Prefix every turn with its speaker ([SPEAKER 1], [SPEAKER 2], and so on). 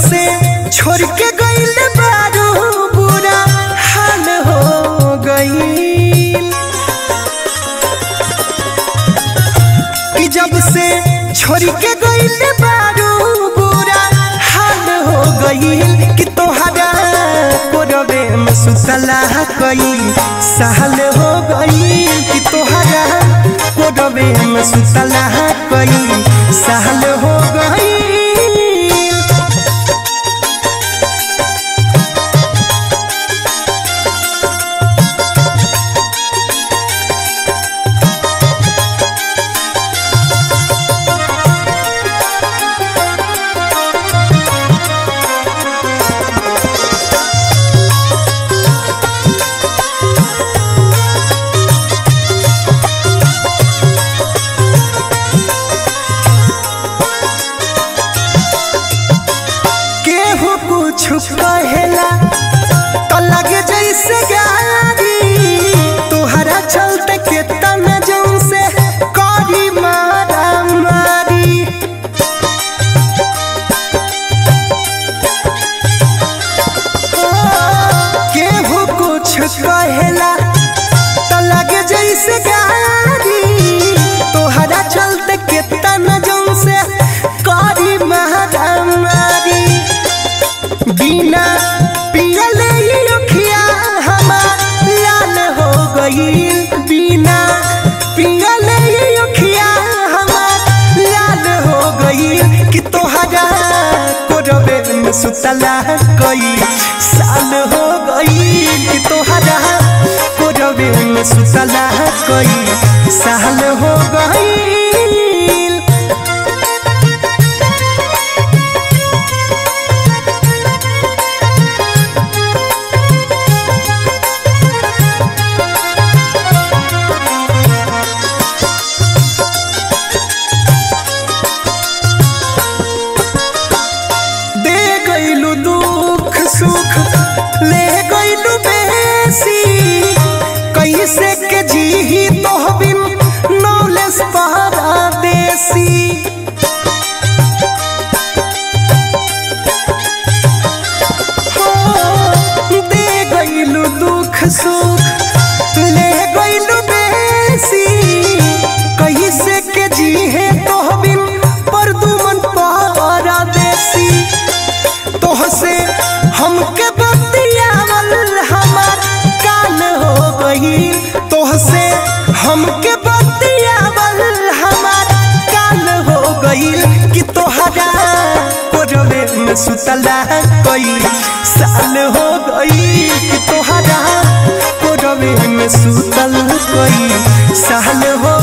[SPEAKER 1] से छोड़ के गईल बारू बुरा हाल हो गईल कि जब से छोड़ के गईल बारू बुरा हाल हो गईल कि तोहरा कोरबे में सुतला कई साल हो गईल कि तोहरा कोरबे में सुतला कई साल हो गईल केहू कुछ कहेला तो लगे जैसे गाड़ी तोहरा चलते के तना जौन से करी मारा मारी ओ, केहू कुछ कहेला तो लगे जैसे गाड़ी तोहरा चलते के तना जौन से करी मारा मारी बिना पियले ही अखिया हमार लाल हो गईल बिना पियले ही अखिया हमार लाल हो गईल कि तोहरा कोरबे में सुतला कई साल हो गईल कि तोहरा कोरबे में सुतला कई साल हो गईल दे गईलू दुख सुख ले गईलू बेसी कैसे के जी तो बिन नौलेस पहरा देसी हो, दे गईलू दुख सुख ले गईलू बेसी कैसे के जी है तो बिन पर दुमन पहरा देसी तोहसे हमके बतियावल हमार काल हो गई तोहसे हमके बतियावल हमार काल हो गई कि तोहरा कोरबे में सुतला कई साल हो गई कि तोहरा कोरबे में सुतल कई साल हो